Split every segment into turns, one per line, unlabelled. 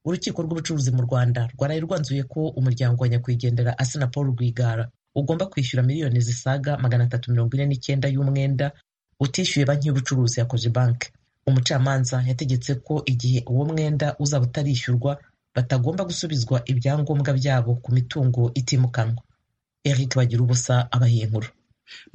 urukiko rw'ubucuruzi mu rwanda rwaraye rwanzuye ko umuryango wa nyakwigendera asnah paul rwigara ugomba kwishyura miliyoni zisaga magana atatu mirongo ine n'icyenda y'umwenda utishyuye banki y'ubucuruzi ya cogebanque umucamanza yategetse ko igihe uwo mwenda uzaba utarishyurwa batagomba gusubizwa ibyangombwa byabo ku mitungo itimukanwa eric bagira ubusa abahiye inkuru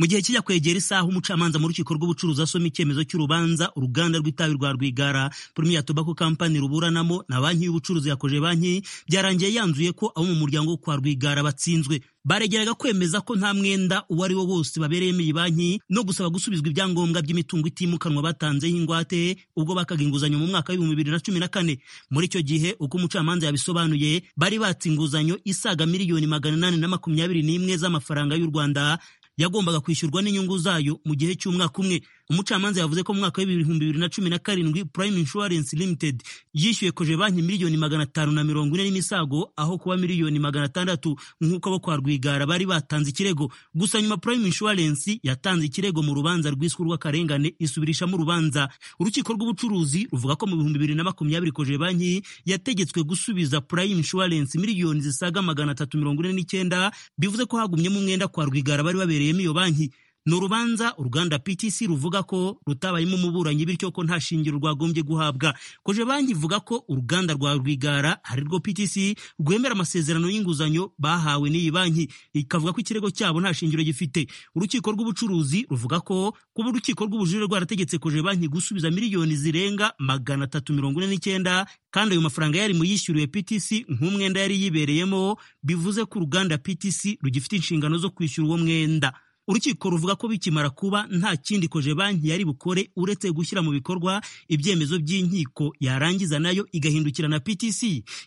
mu gihe kijya kwegera isaha umucamanza mu rukiko rw'ubucuruzi asoma icyemezo cy'urubanza uruganda rw'itabi rwa rwigara premier tobacco company ruburanamo na banki y'ubucuruzi yakoje banki byarangiye yanzuye ko abo mu muryango wo kwa rwigara batsinzwe baregeraga kwemeza ko nta mwenda uwo ari wo wose babereyemo iyi banki no gusaba gusubizwa ibyangombwa by'imitungo itimukanwa batanzeho ingwate ubwo bakaga inguzanyo mu mwaka w'ibihumbi bibiri na cumi na kane muri icyo gihe uko umucamanza yabisobanuye bari batse inguzanyo isaga miliyoni magana inani na makumyabiri n'imwe z'amafaranga y'u rwanda yagombaga kwishyurwa n'inyungu zayo mu gihe cy'umwaka umwe umucamanza yavuze ko mu mwaka w'ibihumbi bibiri na cumi na karindwi prime insurance limited yishyuye koje banki miliyoni magana atanu na mirongo ine n'imisago aho kuba miliyoni magana atandatu nk'uko abo kwa rwigara bari batanze ikirego gusa nyuma prime insurance yatanze ikirego mu rubanza rwiswe rw'akarengane isubirishamo urubanza urukiko rw'ubucuruzi ruvuga ko mu bihumbi bibiri na makumyabiri koje banki yategetswe gusubiza prime insurance miliyoni zisaga magana atatu mirongo ine n'icyenda bivuze ko hagumyemo umwenda kwa rwigara bari babereyemo iyo banki ni urubanza uruganda PTC ruvuga ko rutabayemo umuburanyi bityo ko nta shingiro rwagombye guhabwa koje banki ivuga ko uruganda rwa Rwigara ari rwo PTC rwemera amasezerano y'inguzanyo bahawe n'iyi banki ikavuga ko ikirego cyabo nta shingiro gifite urukiko rw'ubucuruzi ruvuga ko kuba urukiko rw'ubujurire rwarategetse koje banki gusubiza miliyoni zirenga magana atatu mirongo ine n'icyenda kandi ayo mafaranga yari muyishyuriwe PTC nk'umwenda yari yibereyemo bivuze ko uruganda PTC rugifite inshingano zo kwishyura uwo mwenda urukiko ruvuga ko bikimara kuba nta kindi koje banki yari bukore uretse gushyira mu bikorwa ibyemezo by'inkiko yarangiza nayo igahindukira na PTC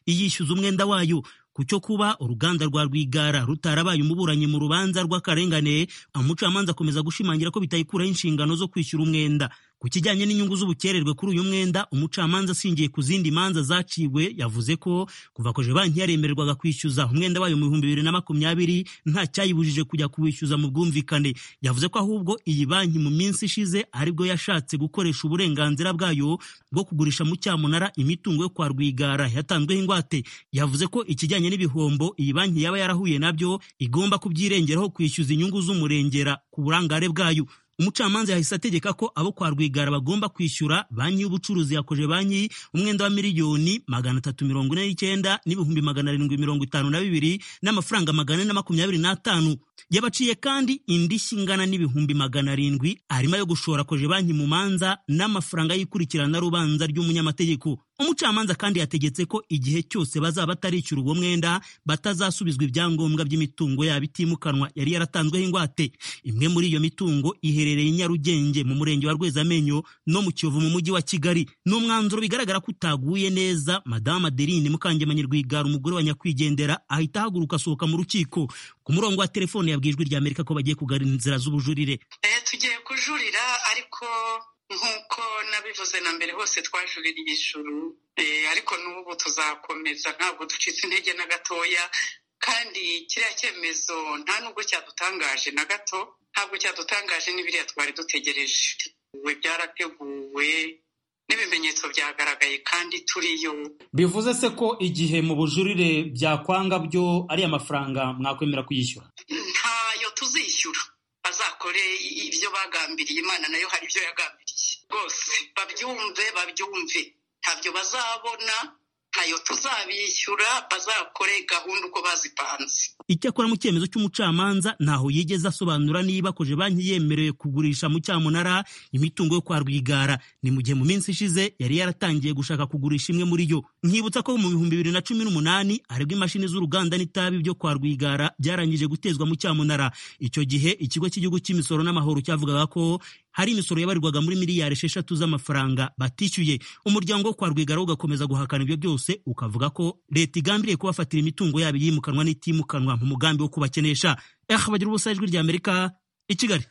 iyishyuza umwenda wayo ku cyo kuba uruganda rwa rwigara rutarabaye umuburanyi mu rubanza rw'akarengane umucamanza akomeza gushimangira ko bitayikuraho inshingano zo kwishyura umwenda ku kijyanye n'inyungu z'ubukererwe kuri uyu mwenda umucamanza ashingiye ku zindi manza zaciwe yavuze ko kuva koje banki yaremererwaga kwishyuza umwenda wayo mu bihumbi bibiri na makumyabiri nta cyayibujije kujya kuwishyuza mu bwumvikane yavuze ko ahubwo iyi banki mu minsi ishize aribwo yashatse gukoresha uburenganzira bwayo bwo kugurisha mu cyamunara imitungo yo kwa rwigara yatanzweho ingwate yavuze ko ikijyanye n'ibihombo iyi banki yaba yarahuye nabyo igomba kubyirengeraho kwishyuza inyungu z'umurengera ku burangare bwayo umucamanza yahise ategeka ko abo kwa rwigara bagomba kwishyura banki y'ubucuruzi yakoje banki umwenda wa miliyoni magana atatu mirongo ine n'icyenda n'ibihumbi magana arindwi mirongo itanu na bibiri n'amafaranga magana ane na makumyabiri n'atanu yabaciye kandi indishyi ingana n'ibihumbi magana arindwi harimo ayo gushora koje banki mu manza n'amafaranga y'ikurikirana rubanza ry'umunyamategeko umucamanza kandi yategetse ko igihe cyose bazaba batarishyura uwo mwenda batazasubizwa ibyangombwa by'imitungo yabo itimukanwa yari yaratanzweho ingwate imwe muri iyo mitungo iherereye i nyarugenge mu murenge wa rwezamenyo no mu kiyovu mu mujyi wa kigali ni umwanzuro bigaragara ko utaguye neza madamu adeline mukangemanyi rwigara umugore wa nyakwigendera ahita ahaguruka asohoka mu rukiko ku murongo wa telefone yabwijwe rya amerika ko bagiye kugarura inzira z'ubujurire
tugiye kujurira ariko nk'uko nabivuze na mbere hose twajuririye ijuru ariko n'ubu tuzakomeza ntabwo ducitse intege na gatoya kandi kiriya cyemezo nta nubwo cyadutangaje na gato ntabwo cyadutangaje n'ibiriya twari dutegereje byarateguwe n'ibimenyetso byagaragaye kandi turiyo
bivuze se ko igihe mu bujurire byakwanga byo ari amafaranga mwakwemera kuyishyura
ntayo tuzishyura bazakore ibyo bagambiriye imana nayo hari ibyo yagambiriye rwose babyumve babyumve ntabyo bazabona ntayo tuzabishyura bazakore gahunda uko bazipanze
icyakora mu cyemezo cy'umucamanza ntaho yigeze asobanura niba koje banki yemerewe kugurisha mu cyamunara imitungo yo kwa rwigara ni mu gihe mu minsi ishize yari yaratangiye gushaka kugurisha imwe muri yo nkibutsa ko mu bihumbi bibiri na cumi n'umunani aribwo imashini z'uruganda n'itabi byo kwa rwigara byarangije gutezwa mu cyamunara icyo gihe ikigo cy'igihugu cy'imisoro n'amahoro cyavugaga ko hari imisoro yabarirwaga muri miliyari esheshatu z'amafaranga batishyuye umuryango wo kwa rwigara ugakomeza guhakana ibyo byose ukavuga ko leta igambiriye kubafatira imitungo yabo yimukanwa n'itimukanwa mu mugambi wo kubakenesha bagira ubusa ijwi ry'amerika i kigali